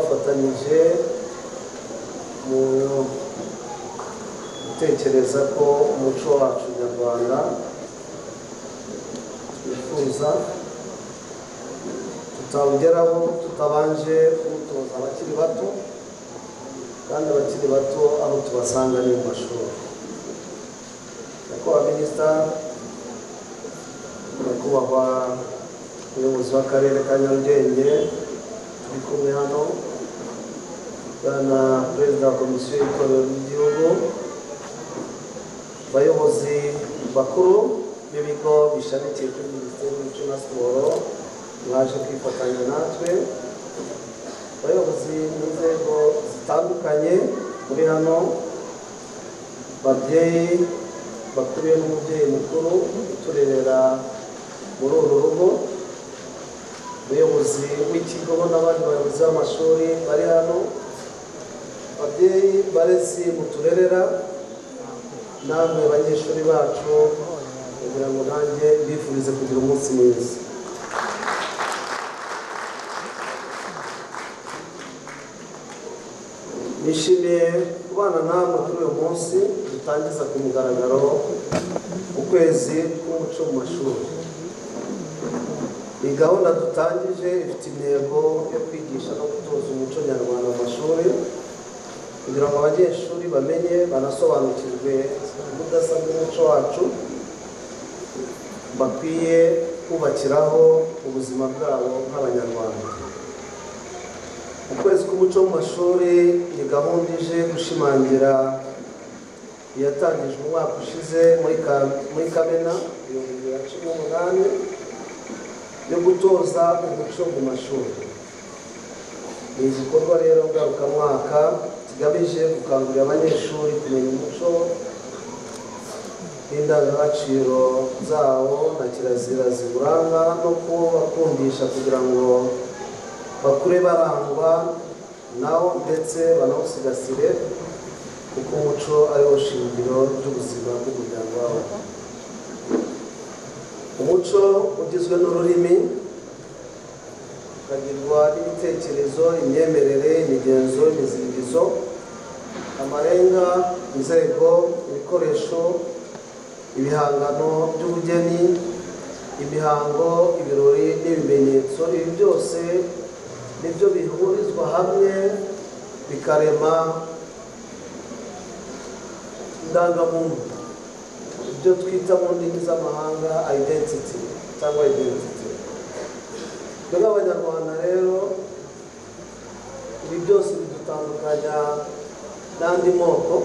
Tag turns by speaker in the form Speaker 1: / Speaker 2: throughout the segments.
Speaker 1: bakomeje mu- gutekereza ko umuco wacu nyarwanda twifuza tutawugeraho tutabanje kuwutoza abakiri bato kandi abakiri bato aho tubasanga ni mu mashuri nyakubahwa minisita nyakubahwa umuyobozi w'akarere ka nyarugenge turi kumwe hano bwana perezida wa komisiyo y'itorero ry'igihugu abayobozi bakuru b'ibigo bishamikiye kuri minisiteri y'umuco na siporo mwaje kwifatanya natwe abayobozi mu nzego zitandukanye muri hano babyeyi bakuriye n'umubyeyi mukuru uturerera muri uru rugo umuyobozi w'ikigo n'abandi bayobozi b'amashuri bari hano ababyeyi barezi muturerera namwe banyeshuri bacu kugira ngo nanjye mbifurize kugira umunsi mwiza nishimiye kubana namwe kuri uyu munsi dutangiza ku mugaragaro ukwezi k'umuco mu mashuri iyi gahunda dutangije ifite intego yo kwigisha no gutoza umuco nyarwanda mu mashuri kugira ngo abanyeshuri bamenye banasobanukirwe ubudasa bw'umuco wacu bakwiye kubakiraho ubuzima bwabo nk'abanyarwanda ukwezi k'umuco mu mashuri ni gahunda ije gushimangira iyatangijwe umwaka ushize muri Ka- muri kamena ibihumbi bibiri na cumi n'umunani yo gutoza umuco mu mashuri ni igikorwa rero ngarukamwaka kigamije gukangurira abanyeshuri kumenya umuco n'indangagaciro zawo na kirazira ziwuranga no kubakundisha kugira ngo bakure barangwa nawo ndetse banawusigasire kuko umuco ari wo shingiro ry'ubuzima bw'umuryango wabo umuco ugizwe n'ururimi ukagirwa n'ibitekerezo imyemerere imigenzo imiziririzo amarenga inzego ibikoresho ibihangano by'ubugeni imihango ibirori n'ibimenyetso ibi byose nibyo bihurizwa hamwe bikarema indangamuntu ibyo twita mu ndimi z'amahanga identity cyangwa identity twe nk'abanyarwanda rero ibi byose bidutandukanya n'andi moko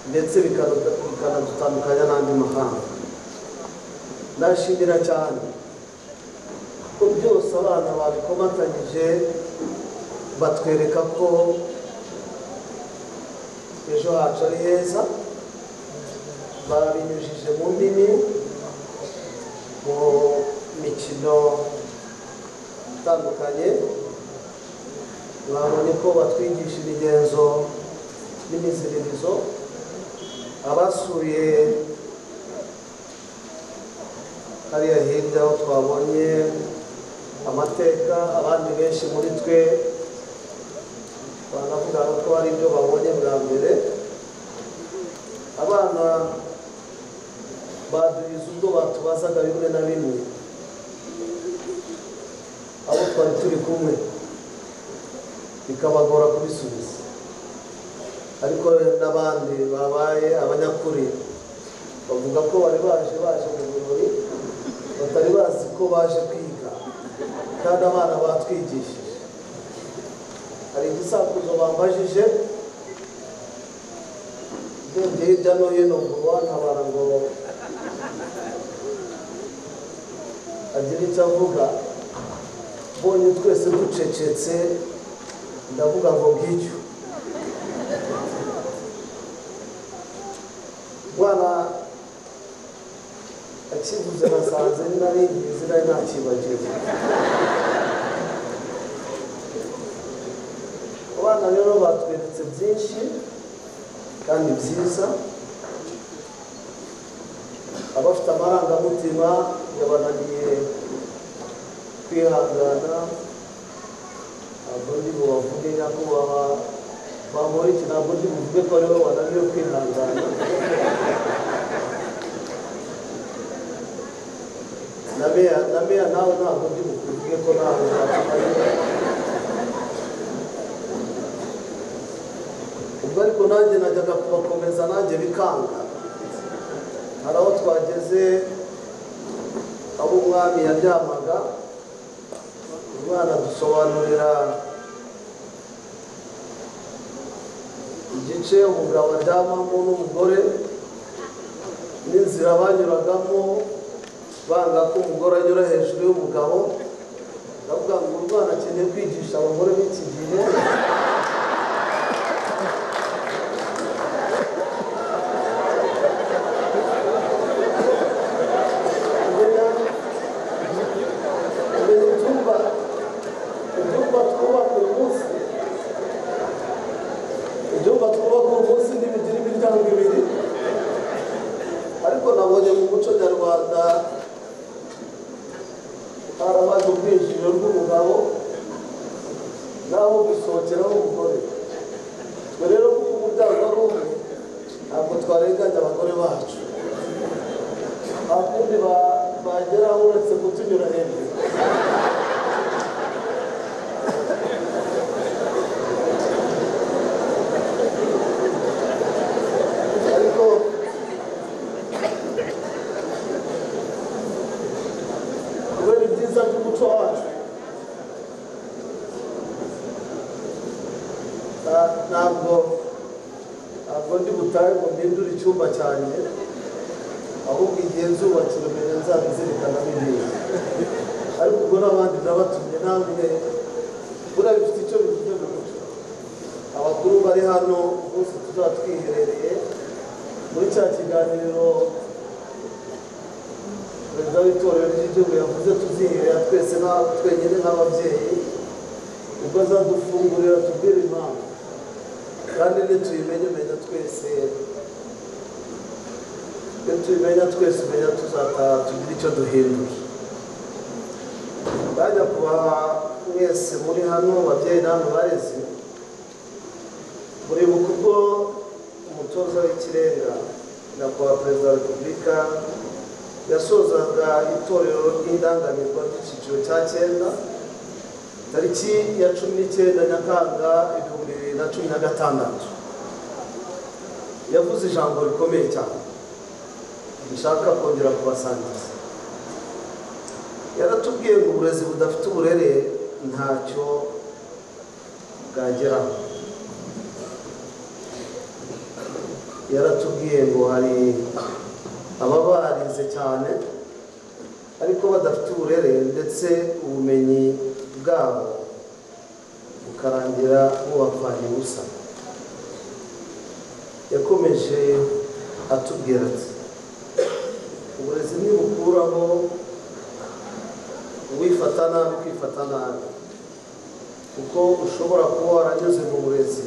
Speaker 1: ndetse bikanu- bikanadutandukanya n'andi mahanga ndashimira cyane ko byose abana babikomatanyije batwereka ko ejo hacu ari heza babinyujije mu ndimi mu mikino itandukanye babonye ko batwigisha imigenzo n'imiziririzo abasuye hariya hirya aho twabonye amateka abandi benshi muri twe banavuga ko ari ibyo babonye bwa mbere abana baduhiza ubwo batubazaga bimwe na bimwe abo twari turi kumwe bikabagora kubisubiza ariko n'abandi babaye abanyakuri bavuga ko bari baje baje mu birori batari bazi ko baje kwiga kandi abana batwigishije hari igisakuzo bambajije ubwenge hirya no hino ngo uwantabara ngo agire icyo avuga mbonye twese ducecetse ndavuga ngo ngicyo umwana akivuze nasanze nari ngizi nari ntakibagiwe abana rero batweretse byinshi kandi byiza abafite amarangamutima yabananiye kwihangana ntabwo ndi bubavuge nyako baba bamora iki ntabwo ndi buvuge ko aribo bananiwe kwihangana na meya na meya nawe ntabwo ndi bukuvuge ko nawe ntakimaze ubwo ariko nanjye najyaga kubakomeza nanjye bikanga hari aho twageze aho umwami yaryamaga umwana dusobanurira igice umugabo aryamamo n'umugore n'inzira banyuragamo banga ko umugore anyura hejuru y'umugabo ndavuga ngo uyu mwana akeneye kwigisha abagore b'iki gihe kumenya kumenya ibyumba ibyumba twubaka uyu munsi ibyumba twubaka uyu munsi ntibigira imiryango ibiri ariko nabonye mu muco nyarwanda harabaje ubwinjiriro bw'umugabo naho gusohokeraho umugore twe rero kuko umuryango ari umwe ntabwo twarenganya abagore bacu nta kundi ba- bageraho uretse kutunyura hejuru ariko kubera ibyiza by'umuco wacu na- ntabwo ntabwo ndi butahe ngo mpindure icyumba cyanjye ahubwo igihe nzubakira mbere nzabizirikana n'ibindi ariko ubwo n'abandi nabatumye namwe buriya bifite icyo bivuze mu muco abakuru bari hano bose tuzaba twiherereye muri cya kiganiro perezida w'itorero ry'igihugu yavuze tuziherera twese nka- twenyine nk'ababyeyi ubwo azadufungurira tubwire impamvu kandi nituyimenyemenya twese iyo tubimenya twese umenya tuzataha tugira icyo duhindura bajya kubaha mwese muri hano babyeyi namwe barezi muribuka ubwo umutoza w'ikirenga nyakubahwa perezida wa repubulika yasozaga itorero ry'indangamirwa ry'icyiciro cya cyenda tariki ya cumi n'icyenda nyakanga ibihumbi bibiri na cumi na gatandatu yavuze ijambo rikomeye cyane dushaka kongera kubasangiza yaratubwiye ngo uburezi budafite uburere ntacyo bwageraho yaratubwiye ngo hari ababa barize cyane ariko badafite uburere ndetse ubumenyi bwabo bukarangira bubapfanye ubusa yakomeje atubwira ati uburezi ntibukuraho uwifata nabi kwifata nabi kuko ushobora kuba waranyuze mu burezi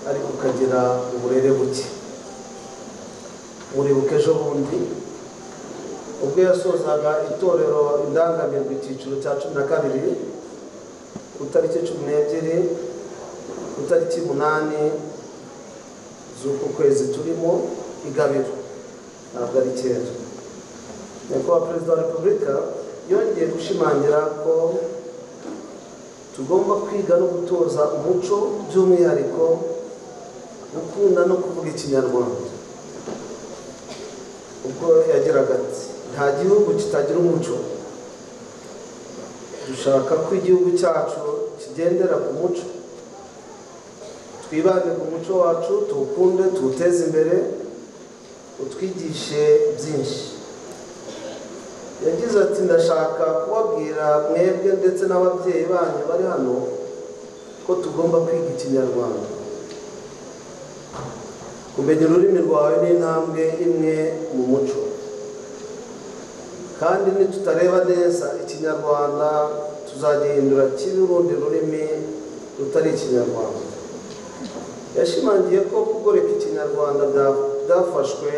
Speaker 1: ariko ukagira uburere buke muribuka ejo bundi ubwo yasozaga itorero indangamirwa icyiciro cya cumi na kabiri ku itariki cumi n'ebyiri ku itariki umunani z'uku kwezi turimo igabiro ntabwo ari kera nyakubahwa perezida wa repubulika yongeye gushimangira ko tugomba kwiga no gutoza umuco by'umwihariko gukunda no kuvuga ikinyarwanda ubwo yagiraga ati nta gihugu kitagira umuco dushaka ko igihugu cyacu kigendera ku muco twibande ku muco wacu tuwukunde tuwuteze imbere utwigishe byinshi yagize ati ndashaka kubabwira mwebwe ndetse n'ababyeyi banyu bari hano ko tugomba kwiga ikinyarwanda kumenya ururimi rwawe ni intambwe imwe mu muco kandi nitutareba neza ikinyarwanda tuzagihindura kibe urundi rurimi rutari ikinyarwanda yashimangiye ko kugoreka ikinyarwanda bya- byafashwe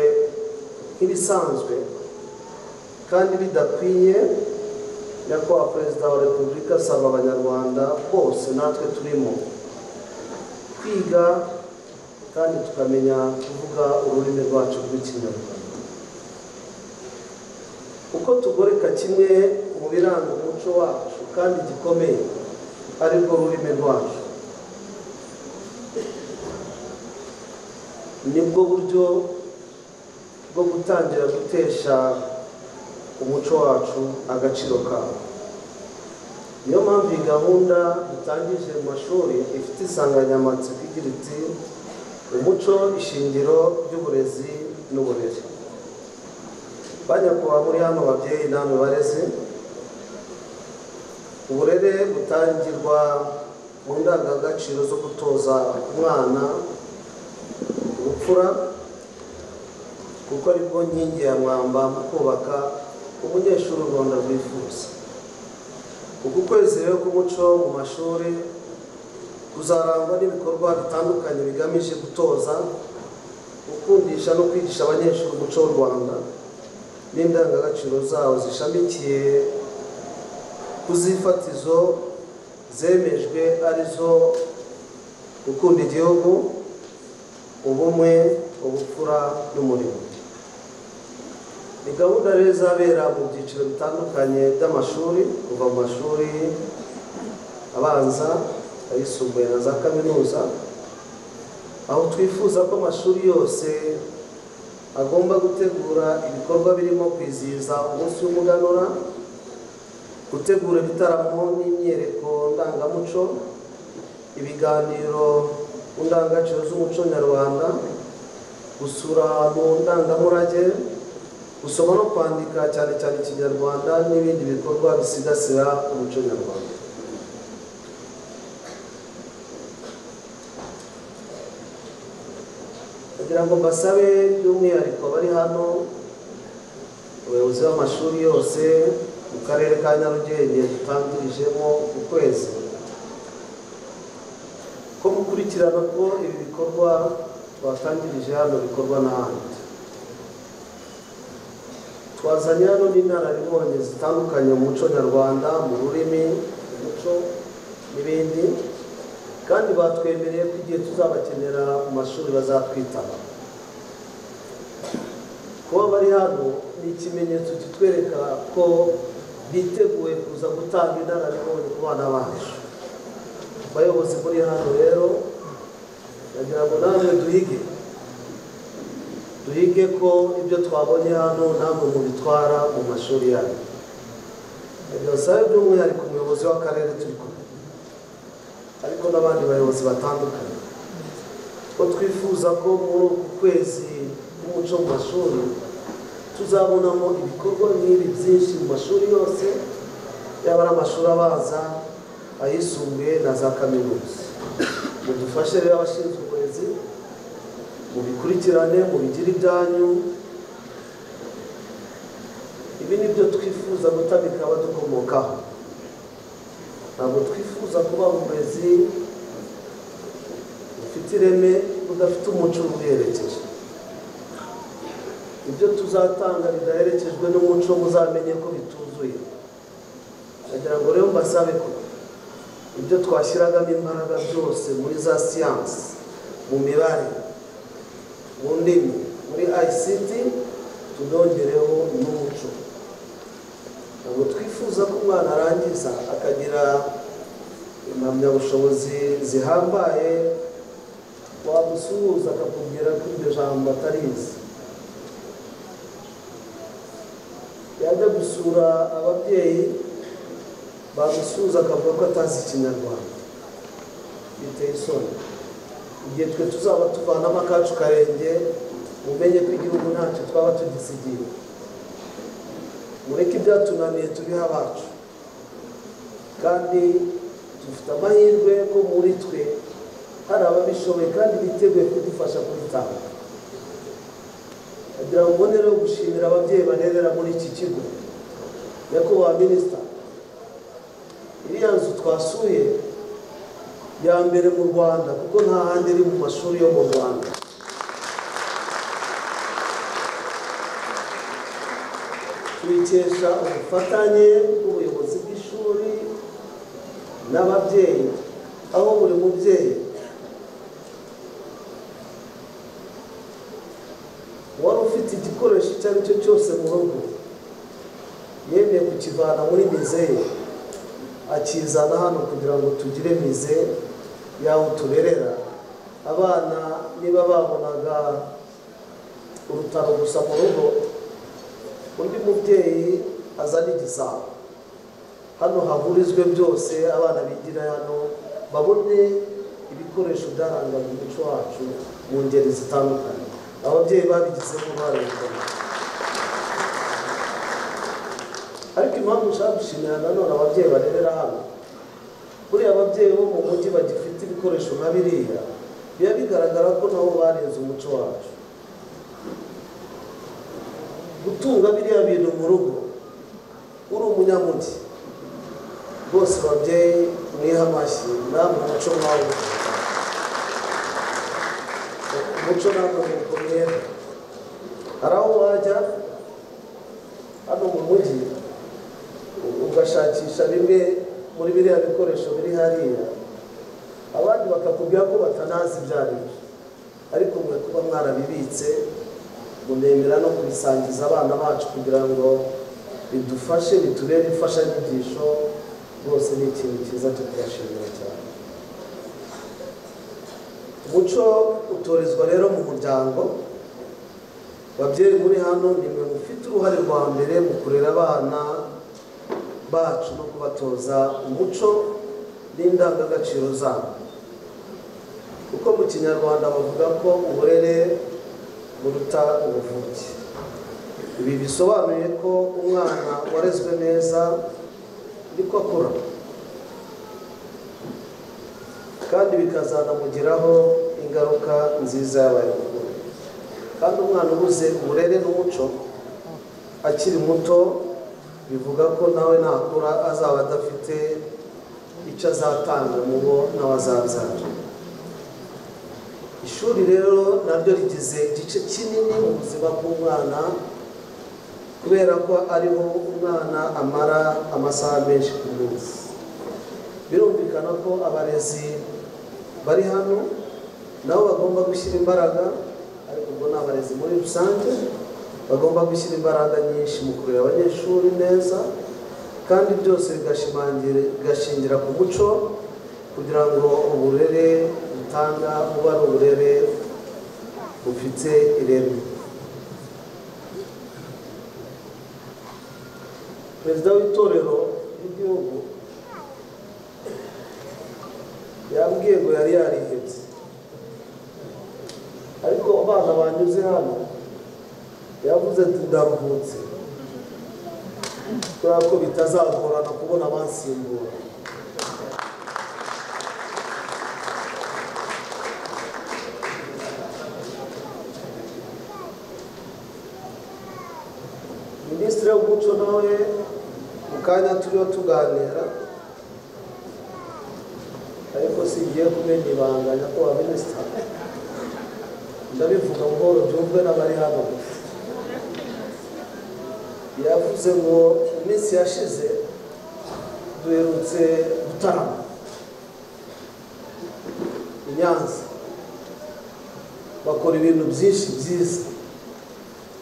Speaker 1: nk'ibisanzwe kandi bidakwiye nyakubahwa perezida wa repubulika asaba abanyarwanda bose natwe turimo kwiga kandi tukamenya kuvuga ururimi rwacu rw'ikinyarwanda uko tugoreka kimwe mu biranga umuco wacu kandi gikomeye ari rwo rurimi rwacu nibwo buryo bwo gutangira gutesha umuco wacu agaciro kawo niyo mpamvu iyi gahunda dutangije mu mashuri ifite insanganyamatsiko igira iti umuco ishingiro ry'uburezi n'uburere bajya kuba muri hano babyeyi namwe bareze uburere butangirwa mu ndangagaciro zo gutoza umwana ubupfura kuko aribwo nkingi ya mwamba mu kubaka umunyeshuri u rwanda rwifuza uku kwezi rero k'umuco mu mashuri kuzarangwa n'ibikorwa bitandukanye bigamije gutoza gukundisha no kwigisha abanyeshuri umuco w'u rwanda n'indangagaciro zawo zishamikiye ku zifatizo zemejwe arizo gukunda igihugu ubumwe ubupfura n'umurimo ni gahunda rero izabera mu byiciro bitandukanye by'amashuri kuva mu mashuri abanza ayisumbuye na za kaminuza aho twifuza ko amashuri yose agomba gutegura ibikorwa birimo kwizihiza umunsi w'umuganura gutegura ibitaramo n'imyereko ndangamuco ibiganiro ku ndangagaciro z'umuco nyarwanda gusura mu ndangamurage gusoma no kwandika cyane cyane ikinyarwanda n'ibindi bikorwa bisigasira umuco nyarwanda kugira ngo mbasabe by'umwihariko bari hano abayobozi b'amashuri yose mu karere ka nyarugenge dutangirijemo ukwezi ko mukurikirana ko ibi bikorwa twatangirije hano bikorwa n'ahandi twazanye hano n'inararibonye zitandukanye mu muco nyarwanda mu rurimi mu muco n'ibindi kandi batwemereye ko igihe tuzabakenera mu mashuri bazatwitaba kuba bari hano ni ikimenyetso kitwereka ko biteguye kuza gutanga inararibonye ku bana bacu bayobozi muri hano rero ndagira ngo namwe duhige duhige ko ibyo twabonye hano ntabwo mubitwara mu mashuri yanyu birasabe by'umwihariko umuyobozi w'akarere turi kumwe ariko n'abandi bayobozi batandukanye ko twifuza ko muri uku kwezi k'umuco mu mashuri tuzabonamo ibikorwa nk'ibi byinshi mu mashuri yose yaba ari amashuri abanza ayisumbuye na za kaminuza mudufashe rero abashinzwe uburezi mubikurikirane mubigire ibyanyu ibi ni byo twifuza gutamika abadukomokaho ntabwo twifuza kuba uburezi bufite ireme budafite umuco ubuherekeje ibyo tuzatanga bidaherekejwe n'umuco muzamenye ko bituzuye ndagira ngo rero mbasabe ko ibyo twashyiragamo imbaraga byose muri za siyansi mu mibare mu ndimi muri ICT tunongereho n'umuco ntabwo twifuza ko umwana arangiza akagira impamyabushobozi zihambaye wamusuhuza akakubwira ko iryo jambo atarizi yajya gusura ababyeyi bamusuhuza akavuga ko atazi ikinyarwanda biteye isoni igihe twe tuzaba tuvanamo akacu karenge mumenye ko igihugu ntacyo twaba tugisigiye mureke ibyatunaniye tubihe abacu kandi dufite amahirwe ko muri twe hari ababishoboye kandi biteguye kudufasha kubitanga kugira ngo mbone rero gushimira ababyeyi barerera muri iki kigo nyakubahwa minisita iriya nzu twasuye ya mbere mu rwanda kuko nta handi iri mu mashuri yo mu rwanda tuyikesha ubufatanye bw'ubuyobozi n'ababyeyi aho buri mubyeyi wari ufite igikoresho icyo ari cyo cyose mu rugo yemeye kukivana muri mize ye akizana hano kugira ngo tugire mize y'aho tuberera abana niba babonaga urutaro gusa mu rugo undi mubyeyi azana igisabo hano hahurizwe byose abana bigira hano babone ibikoresho byaranga mu muco wacu mu ngeri zitandukanye ababyeyi babigizemo uruhare rukomeye ariko impamvu nshaka gushimira nanone ababyeyi barerera hano buriya ababyeyi bo mu mujyi bagifite ibikoresho nka biriya biba bigaragara ko nabo barenze umuco wacu gutunga biriya bintu mu rugo uri umunyamujyi rwose babyeyi mwiha amashyi namwe umuco mwawe umuco namwe mukomeye hari aho wajya hano mu mujyi ugashakisha bimwe muri biriya bikoresho biri hariya abandi bakakubwira ko batanazi ibyo ari byo ariko mwe kuba mwarabibitse munemera no kubisangiza abana bacu kugira ngo bidufashe bitubere imfashanyigisho rwose ni ikintu cyiza cyo kubashimira cyane umuco utorezwa rero mu muryango babyeyi muri hano ni mwe mufite uruhare rwa mbere mu kurera abana bacu no kubatoza umuco n'indangagaciro zabo kuko mu kinyarwanda bavuga ko uburere buruta ubuvuke ibi bisobanuye ko umwana warezwe neza niko akura kandi bikazanamugiraho ingaruka nziza yabaye mukuru kandi umwana ubuze uburere n'umuco akiri muto bivuga ko nawe nakura azaba adafite icyo azatanga mu bo n'abazabyara ishuri rero naryo rigize igice kinini mu buzima bw'umwana kubera ko ariho umwana amara amasaha menshi ku munsi birumvikana ko abarezi bari hano nabo bagomba gushyira imbaraga ariko ubwo ni abarezi muri rusange bagomba gushyira imbaraga nyinshi mu kurera abanyeshuri neza kandi byose bigashimangira- bigashingira ku muco kugira ngo uburere butanga buba ari uburere bufite ireme perezida w'itorero ry'igihugu yambwiye ngo yari yarihebye ariko abana banyuze hano yavuze ati ndaruhutse kubera ko bitazagorana kubona abansimbura minisitiri w'umuco nawe mu kanya turiho tuganira ariko singiye kumenya ibanga nyakubahwa minisita ndabivuga buhoro byumve n'abari hano gusa yavuze ngo mu minsi yashize duherutse gutarama i Nyanza bakora ibintu byinshi byiza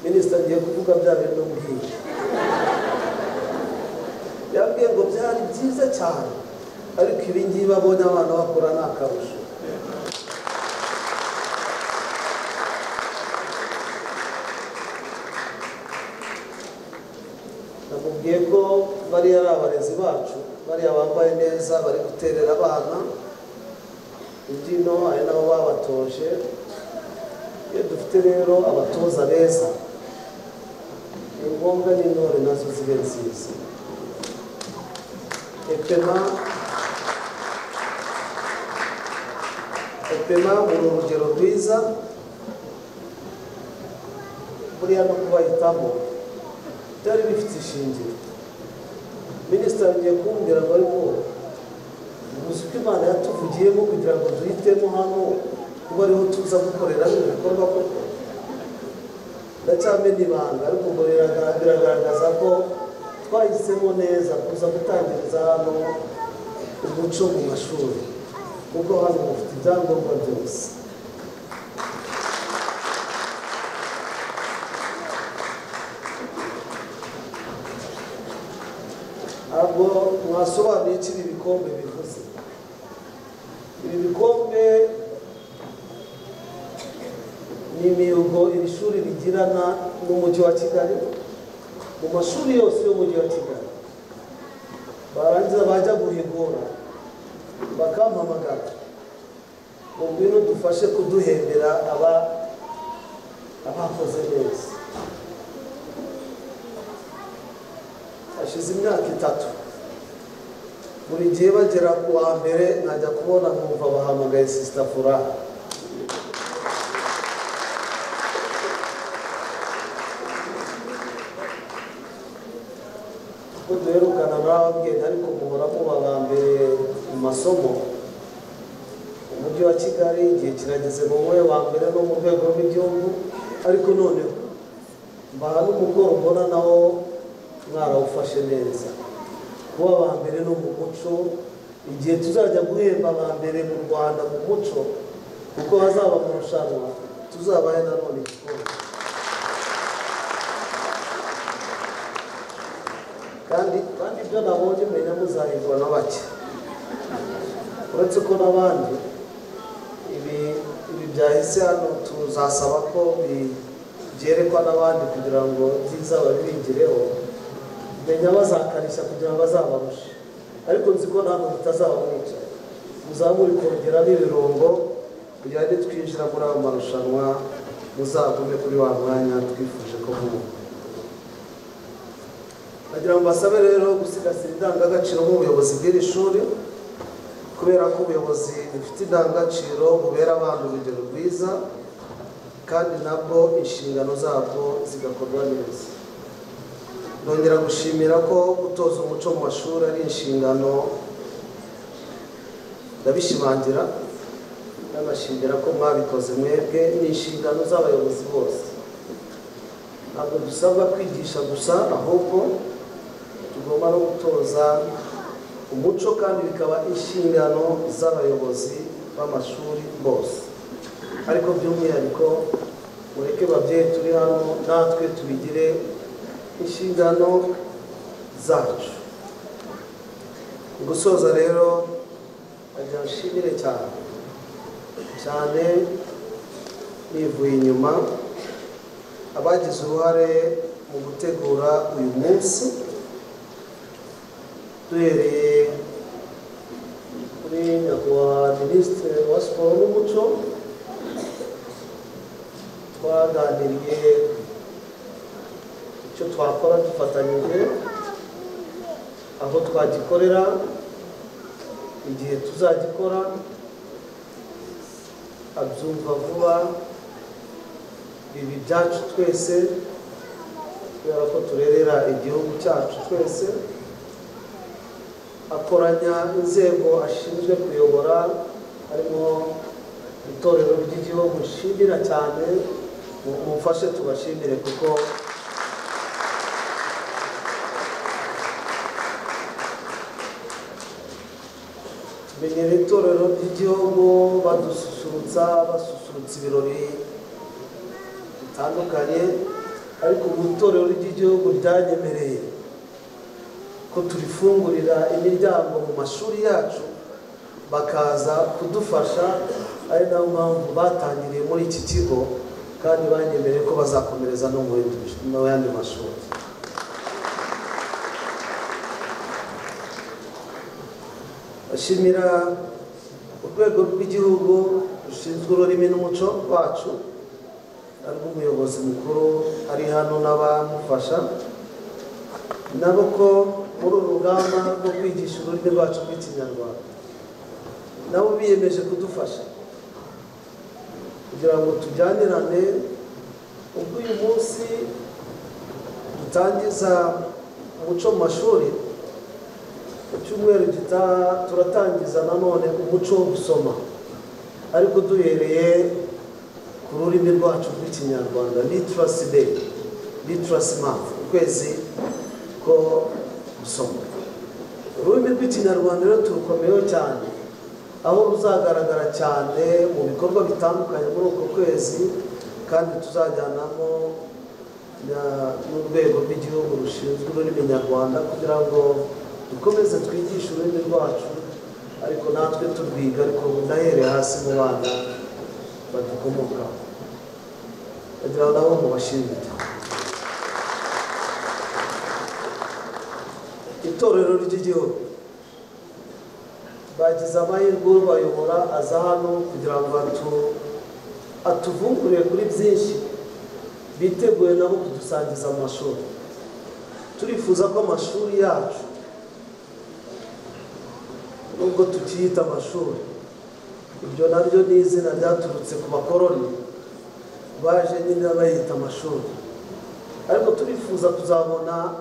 Speaker 1: minisita agiye kuvuga bya bintu mbwiye yabwiye ngo byari byiza cyane ariko ibi ngibi abonye abana bakora ni akarusho namubwiye ko bariya ari abarezi bacu bariya bambaye neza bari guterera abana imbyino ari nabo babatoje iyo dufite rero abatoza beza ni ngombwa n'intore nazo zibe nziza epema epema ni urugero rwiza buriya no kubahitamo byari bifite ishingiro minisitiri agiye kumbwira ngo ariko ubuzi ko imana yatuvugiyemo kugira ngo duhitemo hano kuba ariho tuza gukorera ibikorwa koko ndacyamena ibanga ariko ngo biraga- biragaragaza ko twahisemo neza kuza gutangiriza hano umuco mu mashuri kuko hano bafite ibyangombwa byose ntabwo mwasobanuye icyo ibi bikombe bivuze ibi bikombe ni imirongo iri shuri rigirana n'umujyi wa kigali mu mashuri yose y'umujyi wa kigali barangiza bajya guhigura bakampamagara ngo ngwino dufashe kuduhembera aba abakoze neza hashize imyaka itatu buri gihe bagera ku wa mbere nkajya kubona nkumva bahamagaye sisita furaha ko duherukana mwababwenge ariko muhora muba ba mbere mu masomo umujyi wa kigali igihe kirageze mu wowe wa mbere no mu rwego rw'igihugu ariko noneho mbaha n'umukoro mbona nawo mwarawufashe neza kuba ba mbere no mu muco igihe tuzajya guhemba ba mbere mu rwanda mu muco kuko hazaba amarushanwa tuzabahe nanone igikombe kandi kandi ibyo nabonye menya muzahindura na bake uretse ko n'abandi ibi ibi byahise hano tuzasaba ko bi- byerekwa n'abandi kugira ngo byiza babibigireho menya bazakarishya kugira ngo bazabarushe ariko nzi ko ntabwo bitazaba mwica muzaba muri kongeramo ibirungo kugira ngo twinjira muri ayo marushanwa muzagume kuri wa mwanya twifuje ko muba nagira ngo basabe rero gusigasira indangagaciro nk'ubuyobozi bw'iri shuri kubera ko ubuyobozi bufite indangagaciro bubera abantu urugero rwiza kandi nabwo inshingano zabwo zigakorwa neza ndongera gushimira ko gutoza umuco mu mashuri ari inshingano ndabishimangira ndabashimira ko mwabikoze mwebwe ni inshingano z'abayobozi bose ntabwo dusabwa kwigisha gusa ahubwo tugomba no gutoza umuco kandi bikaba inshingano z'abayobozi b'amashuri bose ariko by'umwihariko mureke babyeyi turi hano natwe tubigire inshingano zacu mu gusoza rero ngira nshimire cyane cyane nivuye inyuma abagize uruhare mu gutegura uyu munsi duhereye kuri nyakubahwa minisitiri wa siporo n'umuco twaganiriye icyo twakora dufatanyije aho twagikorera igihe tuzagikora abyumva vuba ibi byacu twese kubera ko turerera igihugu cyacu twese akoranya inzego ashinzwe kuyobora harimo itorero ry'igihugu nshimira cyane mu- mumfashe tubashimire kuko menyera itorero ry'igihugu badususurutsa basusurutsa ibirori bitandukanye ariko mu itorero ry'igihugu ryanyemereye ko turifungurira imiryango mu mashuri yacu bakaza kudufasha ari nayo mpamvu batangiriye muri iki kigo kandi banyemereye ko bazakomereza no mu yindi mish- mu yandi mashuri bashimira urwego rw'igihugu rushinzwe ururimi n'umuco wacu ariko umuyobozi mukuru ari hano n'abamufasha nabo ko muri uru rugamba rwo kwigisha ururimi rwacu rw'ikinyarwanda nabo biyemeje kudufasha kugira ngo tujyanirane ubwo uyu munsi dutangiza umuco mu mashuri mu cyumweru gitaha turatangiza nanone umuco wo gusoma ariko duhereye ku rurimi rwacu rw'ikinyarwanda liturasi day liturasi month ukwezi ko gusoma ururimi rw'ikinyarwanda rero turukomeyeho cyane aho ruzagaragara cyane mu bikorwa bitandukanye muri uko kwezi kandi tuzajyanamo na- n'urwego rw'igihugu rushinzwe ururimi nyarwanda kugira ngo dukomeze twigishe ururimi rwacu ariko natwe turwiga ariko unahere hasi mu bana badukomokaho kugira ngo nabo mubashimire itorero ry'igihugu bagize amahirwe ubayobora aza hano kugira ngo atu- atuvungurire kuri byinshi biteguye nabo kudusangiza amashuri turifuza ko amashuri yacu nubwo tukiyita amashuri iryo naryo ni izina ryaturutse ku bakoroni baje nyine bayita amashuri ariko turifuza kuzabona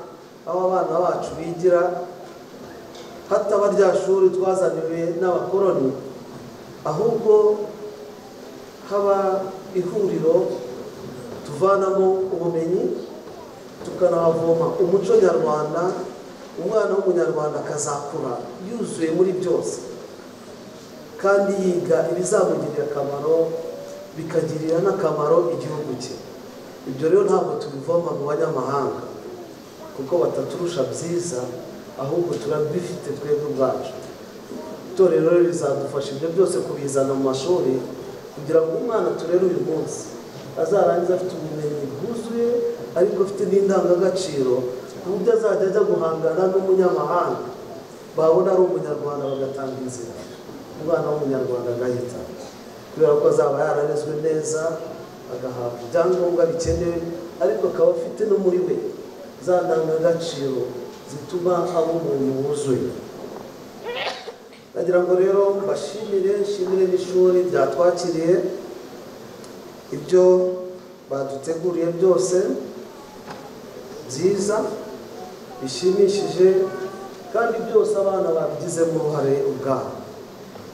Speaker 1: aho abana bacu bigira hataba rya shuri twazaniwe n'abakoroni ahubwo haba ihuriro tuvanamo ubumenyi tukanahavoma umuco nyarwanda umwana w'umunyarwanda akazakura yuzuye muri byose kandi yiga ibizamugirira akamaro bikagirira n'akamaro igihugu cye ibyo rero ntabwo tubivoma mu banyamahanga kuko bataturusha byiza ahubwo turabifite twebwe ubwacu itorero rero rizadufasha ibyo byose kubizana mu mashuri kugira ngo umwana turere uyu munsi azarangize afite ubumenyi bwuzuye ariko afite n'indangagaciro ku buryo azajya ajya guhangana n'umunyamahanga babona ari umunyarwanda bagatanga inzira umwana w'umunyarwanda agahita kubera ko azaba yararezwe neza agahabwa ibyangombwa bikenewe ariko akaba afite no muri we za ndangagaciro zituma aba umuntu wuzuye ndagira ngo rero mbashimire nshimire n'ishuri ryatwakiriye ibyo baduteguriye byose byiza bishimishije kandi byose abana babigizemo uruhare ubwabo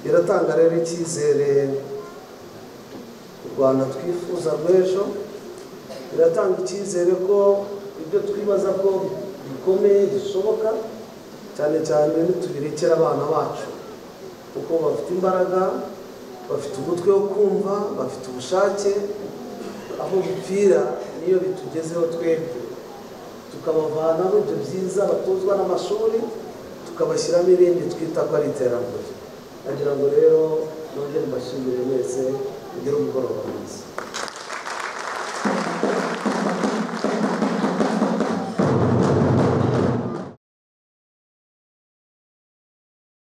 Speaker 1: biratanga rero icyizere u rwanda twifuza rw'ejo biratanga icyizere ko ibyo twibaza ko bikomeye bishoboka cyane cyane nitubirekera abana bacu kuko bafite imbaraga bafite umutwe wo kumva bafite ubushake aho bipfira niyo bitugezeho twebwe tukabavanaho ibyo byiza batozwa n'amashuri tukabashyiramo irindi twita ko ari iterambere nagira ngo rero nongere mbashimire mwese mugire umugoroba mwiza